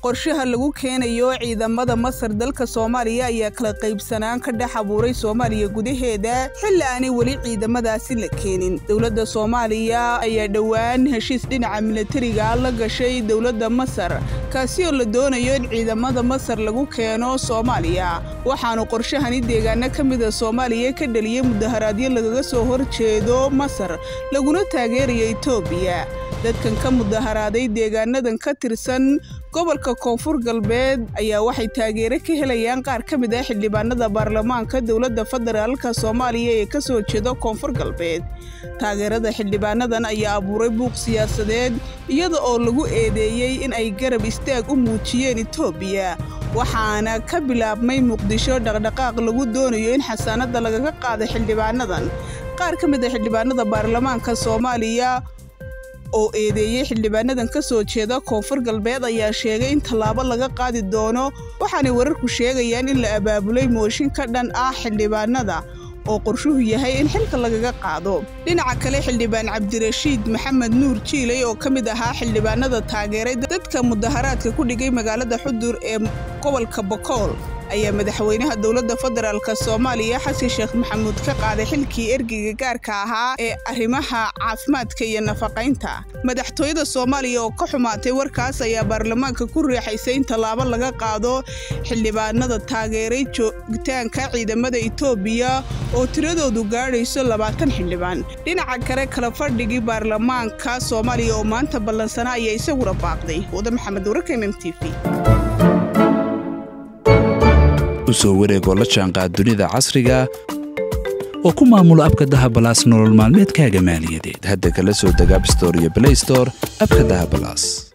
qorshaha lagu keenayo ciidamada masar dalka soomaaliya ayaa kala qaybsanaan ka dhex abuuray soomaaliya gudaheeda xilli aanay weli ciidamadaasi la keenin dowladda soomaaliya ayaa dhowaan heshiis dhinaca milatariga la gashay dowladda masar kaasi oo la doonayo in ciidamada masar lagu keeno soomaaliya waxaanu qorshahani deegaano ka mida soomaaliya ka dhaliyey mudaharaadyo lagaga soo horjeedo masar laguna taageerayo etoobiya dadkan ka mudaharaaday deegaanadan ka tirsan gobolka koonfur galbeed ayaa waxay taageero ka helayaan qaar ka mid ah xildhibaanada baarlamaanka dowladda federaalka soomaaliya ee ka soo jeeda koonfur galbeed taageerada xildhibaanadan ayaa abuuray buuq siyaasadeed iyada oo lagu eedeeyey in ay garab istaag u muujiyeen etoobiya waxaana ka bilaabmay muqdisho dhaqdhaqaaq lagu doonayo in xasaanadda lagaga qaado xildhibaanadan qaar ka mid ah xildhibaanada baarlamaanka soomaaliya oo eedeeyey xildhibaanadan ka soo jeeda koonfur galbeed ayaa sheegay in tallaabo laga qaadi doono waxaanay wararku sheegayaan in la abaabulay mooshin ka dhan ah xildhibaanada oo qorshuhu yahay in xilka lagaga qaado dhinaca kale xildhibaan cabdirashiid maxamed nuur jiiley oo ka mid ahaa xildhibaanada taageeray dadka mudaharaadka ku dhigay magaalada xudur ee gobolka bokool ayaa madaxweynaha dowladda federaalk soomaaliya xasan sheekh maxamuud ka qaaday xilkii ergeyga gaarka ahaa ee arrimaha caafimaadka iyo nafaqaynta madaxtooyada soomaaliya oo ka xumaatay warkaas ayaa baarlamaanka ku riixaysay in tallaabo laga qaado xildhibaanada taageeray joogitaanka ciidamada etoobiya oo tiradoodu gaadhayso labaatan xildhibaan dhinaca kale kala fadhigii baarlamaanka soomaaliya oo maanta ballansanaa ayaa isaguna baaqday wada maxamed wararka mm t v usoo wareegoo la jaanqaad dunida casriga oo ku maamulo abka dahabalaas nolol maalmeedkaaga maaliyadeed hadda kala soo deg abstore iyo blaystore abka dahabalaas